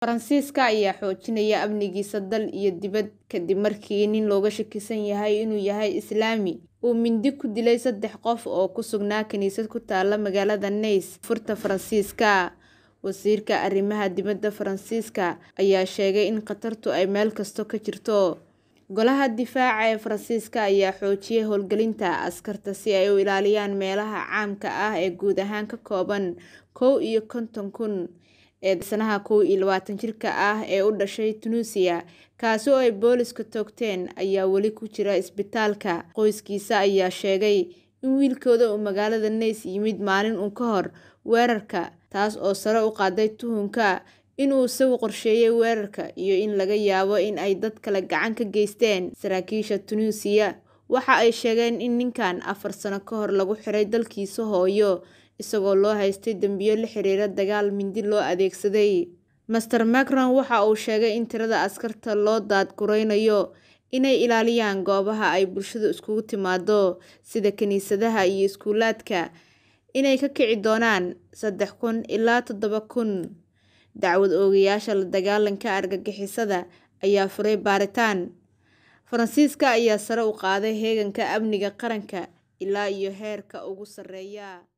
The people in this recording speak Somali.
Faransiiska ayaa xoojinaya amnigiisa dal iyo dibadda kadib markii nin looga shakisan yahay inuu yahay Islaami uu mindi ku dilay saddex qof oo ku sugnaa kaniisad ku taalla magaalada Nice, Koonfurta Faransiiska. Wasiirka Arrimaha Dibadda Faransiiska ayaa sheegay in khatartu ay meel kasta ka jirto. Golaha Difaaca ee Faransiiska ayaa xoojiyay howlgelinta askarta si ay u ilaaliyaan meelaha caamka ah ee guud ahaan ka kooban kow iyo konton kun. Eedeysanaha kow iyo labatan jirka ah ee u dhashay Tunuusiya, kaasi oo ay booliisku toogteen, ayaa weli ku jira isbitaalka. Qoyskiisa ayaa sheegay in wiilkooda uu magaalada Nice yimid maalin uun ka hor weerarka, taas oo sare u qaaday tuhunka in uu isagu qorsheeyay weerarka iyo in laga yaabo in ay dad kale gacan ka geysteen. Saraakiisha Tunuusiya waxa ay sheegeen in ninkan afar sano ka hor lagu xiray dalkiisa hooyo, isagoo loo haystay dambiyo la xiriira dagaal mindi loo adeegsaday. Mr Macron waxa uu sheegay in tirada askarta loo daadguraynayo inay ilaaliyaan goobaha ay bulshadu isugu timaaddo, sida kaniisadaha iyo iskuulaadka, inay ka kici doonaan saddex kun ilaa toddoba kun. Dacwad oogayaasha la dagaalanka argagixisada ayaa furay baaritaan. Faransiiska ayaa sare u qaaday heeganka amniga qaranka ilaa iyo heerka ugu sarreeya.